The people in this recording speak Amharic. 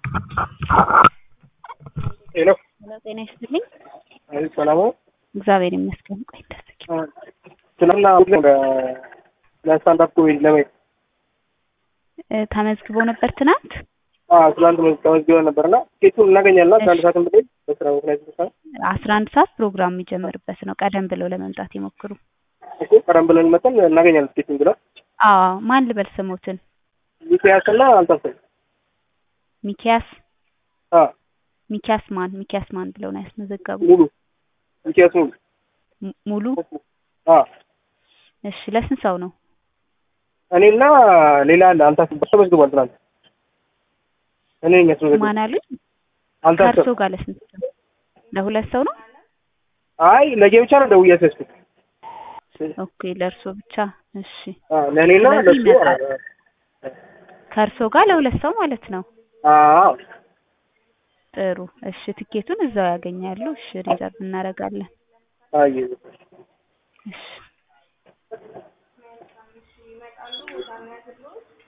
ሄሎ ሄሎ ጤና ይስጥልኝ። አይ ሰላም ነው። እግዚአብሔር ይመስገን። ቆይ ተሰኪ ትናንትና ወደ ለስታንዳፕ ኮሜዲ ለማየት ተመዝግቦ ነበር ትናንት። አዎ ትናንት ተመዝግበን ነበርና ቲኬቱን እናገኛለን ከአንድ ሰዓት በላይ በስራ ምክንያት ተሳ አስራ አንድ ሰዓት ፕሮግራም የሚጀምርበት ነው። ቀደም ብለው ለመምጣት ይሞክሩ። እኮ ቀደም ብለን መተን እናገኛለን ቲኬቱን ብለው አዎ ማን ልበል ስሞትን? ሚኪያስና አልታሰብ ሚኪያስ አ ሚኪያስ ማን ሚኪያስ ማን ብለው ነው ያስመዘገቡ? ሙሉ ሚኪያስ ሙሉ ሙ- ሙሉ አ እሺ። ለስንት ሰው ነው? እኔና ሌላ አለ አልታሰብ ተመዝግቧል ትናንት እኔ ነኝ ያስመዘግበው ማን አሉኝ? አልታሰብ ከእርሶ ጋር ለስንት ሰው? ለሁለት ሰው ነው? አይ ለጌ ብቻ ነው ደውዬ ያስያዝኩት ኦኬ ለእርሶ ብቻ። እሺ አ ለእኔና ስለዚህ ለሱ ይመጣል። ከእርሶ ጋር ለሁለት ሰው ማለት ነው። አዎ ጥሩ እሺ። ትኬቱን እዛው ያገኛሉ። እሺ ሪዘርቭ እናደርጋለን። አይ እሺ